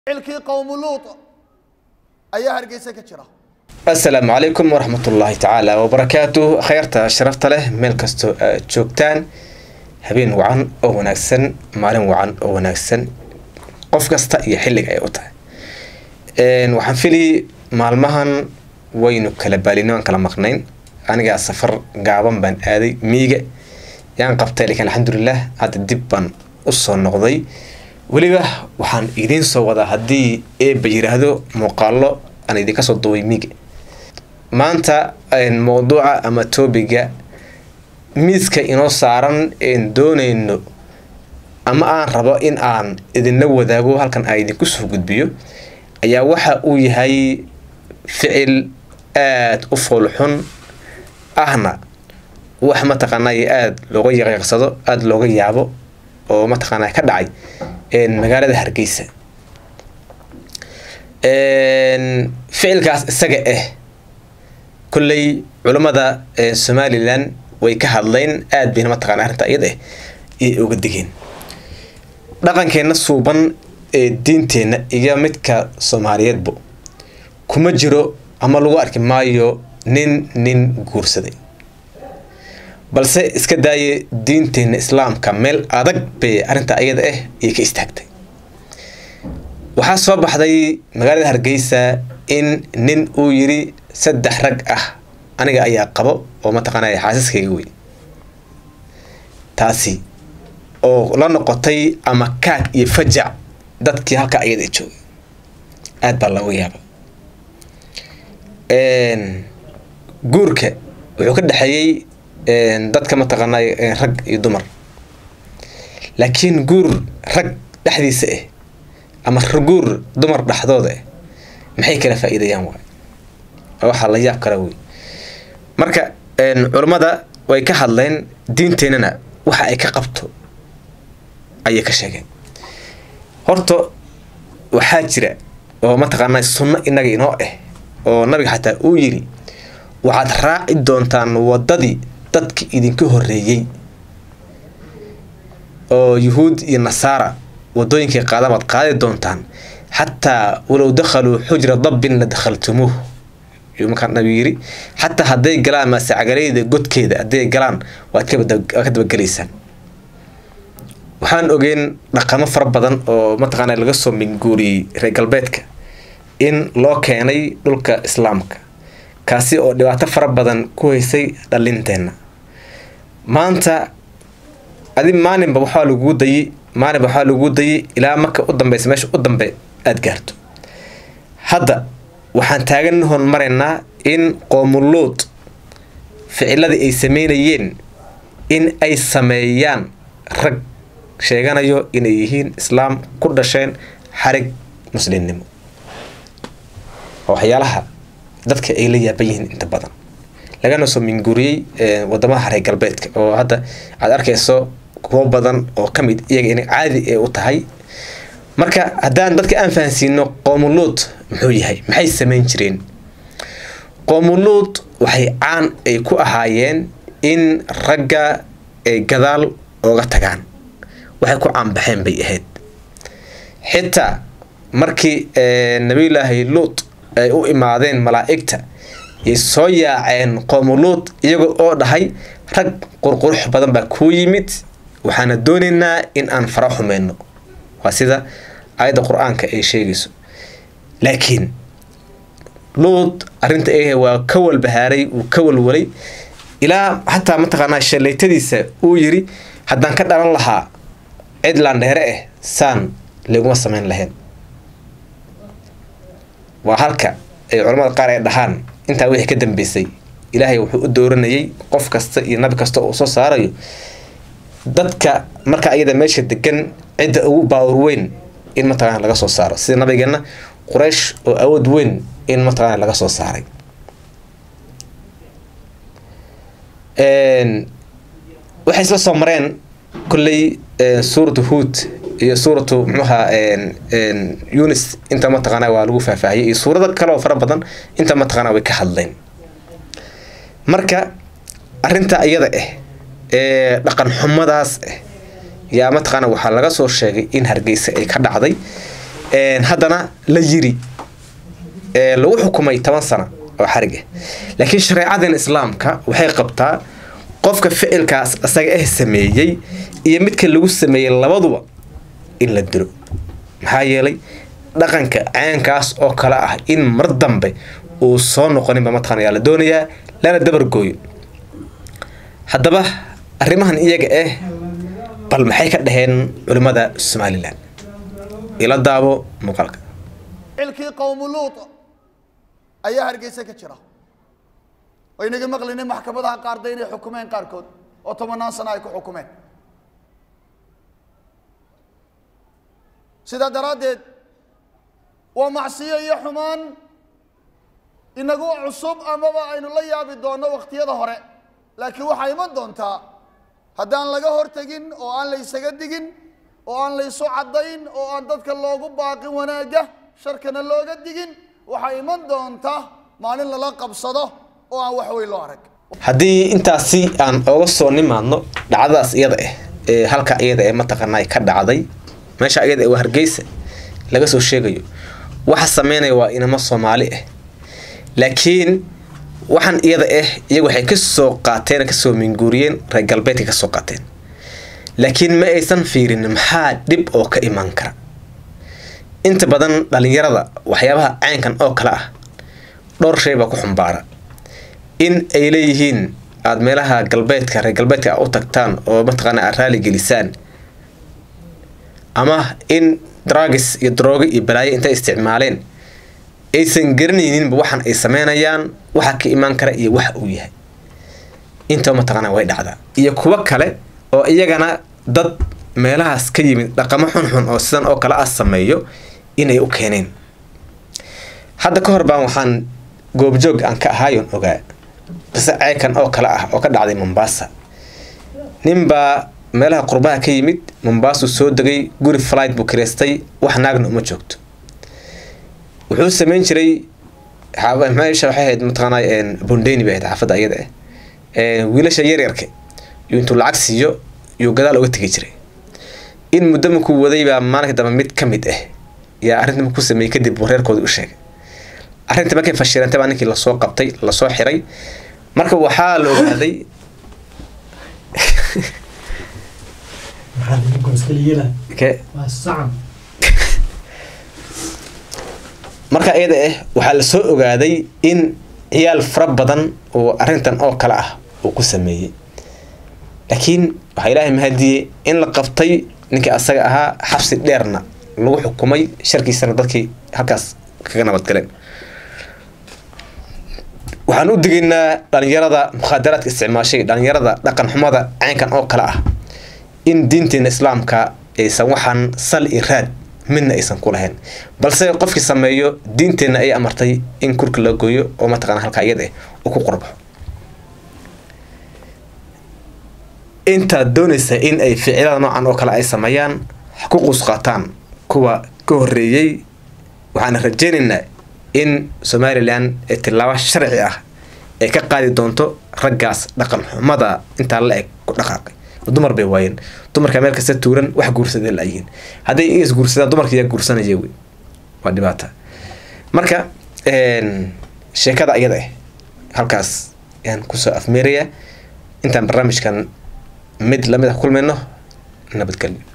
ficilkii qowmu luut ayaa hargeysa ka jira asalaamu calaykum waraxmatullaahi tacaala wabarakaatu khayrta sharafta leh meel kastoo aad joogtaan habeen wacan oo wanaagsan maalin wacan oo wanaagsan qof kasta iyo xilliga ay u tahay waxaan fili maalmahan waynu kala baalino aan kala maqnayn anigaa safar gaaban baan aaday miiga yaan qabtay lakiin alxamdulilah hadda dib baan usoo noqday weliba waxaan idiin soo wadaa haddii eeba yiraahdo muuqaalo aan idinka soo duubay miiga maanta mowduuca ama toobiga miiska inoo saaran een doonayno ama aan rabo in aan idinla wadaago halkan aan idinku soo gudbiyo ayaa waxa uu yahay ficil aada u foolxun ahna wax mataqaanay aada looga yaqyaqsado aada looga yaabo oo mataqaana ka dhacay magaalada hargeysa ficilkaas isaga ah kolley culammada somalilan way ka hadleen aada bayna mataqana arrinta iyada ah ayay oga digeen dhaqankeenna suuban ee diinteenna iyo midka soomaaliyeedba kuma jiro ama lagu arki maayo nin nin guursaday balse iska daaye diinteenna islaamka meel adag bay arrinta ayada ah ayay ka istaagtay waxaa soo baxday magaalada hargeysa in nin uu yiri saddex rag ah aniga ayaa qabo oo mataqaanay xaasiskayga wey taasi oo la noqotay ama kaag iyo fajac dadkii halka ayada joogay aada baa looga yaaba guurka wuxuu ka dhexeeyey dadka mataqaanay rag iyo dumar laakiin guur rag dhexdiisa ah ama guur dumar dhexdooda ah maxay kala faa-iidayaan waay waxaa la yaab kala wey marka culammada way ka hadleen diinteennana waxa ay ka qabto ayay ka sheegeen horta waxaa jira oo mataqaanaa sunno inaga inoo ah oo nabiga xataa uu yiri waxaad raaci doontaan waddadii dadka idinka horreeyey oo yuhuud iyo nasaara waddooyinkay qaadabaad qaadi doontaan xataa walow dakhaluu xujra dabbin la dakhaltumuuh yuu markaa nabigu yiri xataa hadday galaan maasecagalayda godkeeda hadday galaan waad ka dabagelaysaan waxaan ogeyn dhaqamo fara badan oo mataqaana laga soo minguuriyey reer galbeedka in loo keenay dhulka islaamka kaasi oo dhibaato fara badan ku haysay dhalinteenna maanta adi maalinba waxaa laguu dayi maalinba waxaa laguu dayi ilaa marka u dambeysa meesha u dambe aada gaarto hadda waxaan taagan hormaraynaa in qoomuluud ficiladii ay sameynayeen in ay sameeyaan rag sheeganayo inay yihiin islaam ku dhasheen xarig muslimnimo waxyaalaha dadka ay la yaaban yihiin inta badan lagana soo minguuriyey wadamada reer galbeedka oo hadda aad arkayso kuwo badan oo ka mid iyaga inay caadi ee u tahay marka haddaan dadka aan fahansiino qoomuluud muxuu yahay maxay sameyn jireen qoomuluud waxay caan ay ku ahaayeen in ragga ay gadaal ooga tagaan waxay ku caanbaxeen bay ahayd xitaa markii nabiyulaahi luut ay u imaadeen malaa'igta yay soo yaaceen qoomuluud iyaga oo dhahay rag qurqurux badan baa kuu yimid waxaana doonaynaa in aan fara xumeyno waa sida aayadda qur-aanka ay sheegayso laakiin luud arrinta ah waa ka walbahaaray uu ka walwalay ilaa xataa mataqaanaa shallaytadiisa uu yiri haddaan ka dhalan lahaa cid laandheere ah saan laguma sameyn lahayn waa halka ay culamada qaar ay dhahaan intaa wixii ka dambeysay ilaahay wuxuu u dooranayay qof kasta iyo nabi kasta uu soo saarayo dadka marka ayada meesha degan cidda ugu baawar weyn in mataqana laga soo saaro sida nabigeena quraysh oo awood weyn in mataqana laga soo saaray waxay isla soo mareen kolley suuratu huod iyo suuratu muxuha yunis inta mataqaana waa lagu faahfaahiyay iyo suurado kale oo fara badan inta mataqaana way ka hadleen marka arrinta iyada ah ee dhaqan xumadaas ah yaa mataqaana waxaa laga soo sheegay in hargeysa ay ka dhacday haddana la yiri lagu xukumay toban sano oo xarig ah laakiin shareecadan islaamka waxay qabtaa qofka ficilkaas isaga ah sameeyey iyo midka lagu sameeyey labaduba in la dilo maxaa yeelay dhaqanka caankaas oo kale ah in mar dambe uu soo noqoninba mataqaana la doonayaa lana dabargooyo haddaba arrimahan iyaga ah bal maxay ka dhaheen culimmada somalilan ila daabo muuqaalka ficilkii qowmu luut ayaa hargeysa ka jira oo inaga maqlinin maxkamadaha qaarda inay xukumeen qaarkood oo tobanaan sano ay ku xukumeen sidaa daraaddeed waa macsiyo iyo xumaan inagu cusub amaba aynu la yaabi doonno wakhtiyada hore laakiin waxaa iman doontaa haddaan laga hortegin oo aan la ysaga digin oo aan la ysu caddayn oo aan dadka loogu baaqin wanaagga sharkana looga digin waxaa iman doonta maalin lala qabsado oo aan wax weyn loo arag haddii intaasi aan oga soo nimaadno dhacdadaas iyada ah ee halka iyada ee mataqaanaa ka dhacday meesha iyada waa hargeysa laga soo sheegayo waxa sameynaya waa inamo soomaali ah laakiin waxaan iyada ah iyagu waxay kasoo qaateen kasoo minguuriyeen reer galbeedka kasoo qaateen laakiin ma aysan fiirin maxaa dhib oo ka imaan kara inta badan dhalinyarada waxyaabaha caynkan oo kale ah dhowr shay baa ku xumbaara in ay leeyihiin aada meelaha galbeedka reer galbeedka u tagtaan oo mataqaana aad raali gelisaan ama in dragis iyo daroogo iyo balaayo intay isticmaaleen aysan garanayninba waxaan ay sameynayaan waxa ka imaan kara iyo waxa uu yahay intaba mataqaana way dhacdaa iyo kuwo kale oo iyagana dad meelahaas ka yimid dhaqamo xunxun oo sidan oo kale ah sameeyo inay u keeneen hadda ka hor baan waxaan goobjoog aan ka ahaayon ogaa qise ceekan oo kale ah oo ka dhacday mombasa ninbaa meelaha qurbaha ka yimid mombaasuu soo degay guri flight buu kireystay wax naagna uma joogto wuxuu sameyn jiray meesha waxay ahayd mataqaanaa bondeni bay ahayd xaafadda iyada ah wiilasha yaryarka yuu intuu lacag siiyo yuu gadaal uga tegi jiray in muddo markuu waday baa maalinka dambe mid ka mid ah yaa arrinta markuu sameeyey kadib buu reerkoodii u sheegay arrinta markay fashilantay baa ninkii lasoo qabtay lasoo xiray marka waxaa la ogaaday marka iyada ah waxaa lasoo ogaaday in ciyaal fara badan oo arrintan oo kale ah uu ku sameeyey laakiin waxaa ilaahay mahadiyey in la qabtay ninkii asaga ahaa xabsi dheerna lagu xukumay sharkiisana dadkii halkaas kaga nabadgaleen waxaan u digaynaa dhalinyarada mukhaadaraadka isticmaashay dhalinyarada dhaqan xumada caynkan oo kale ah in diinteena islaamka aysan waxaan sal iyo raad midna aysan ku lahayn balse qofkii sameeyo diinteenna ay amartay in kurka la gooyo oo mataqana halkaa iyada uu ku qurbaxo intaad doonaysa in ay ficilada noocan oo kale ay sameeyaan ku quus qaataan kuwa ka horeeyey waxaana rajeynaynaa in somalilan ee tilaabo sharci ah ay ka qaadi doonto raggaas dhaqan xumada intaa la eg ku dhaqaaqay dumar bay waayeen dumarka meel kasta tuuran wax guursadee laayihiin hadday is guursadaan dumarka yaa guursanaya wey waa dhibaata marka sheekada iyada ah halkaas ayaan kusoo afmeeraya intaan barnaamijkan mid lamid ah kulmayno nabadgelyo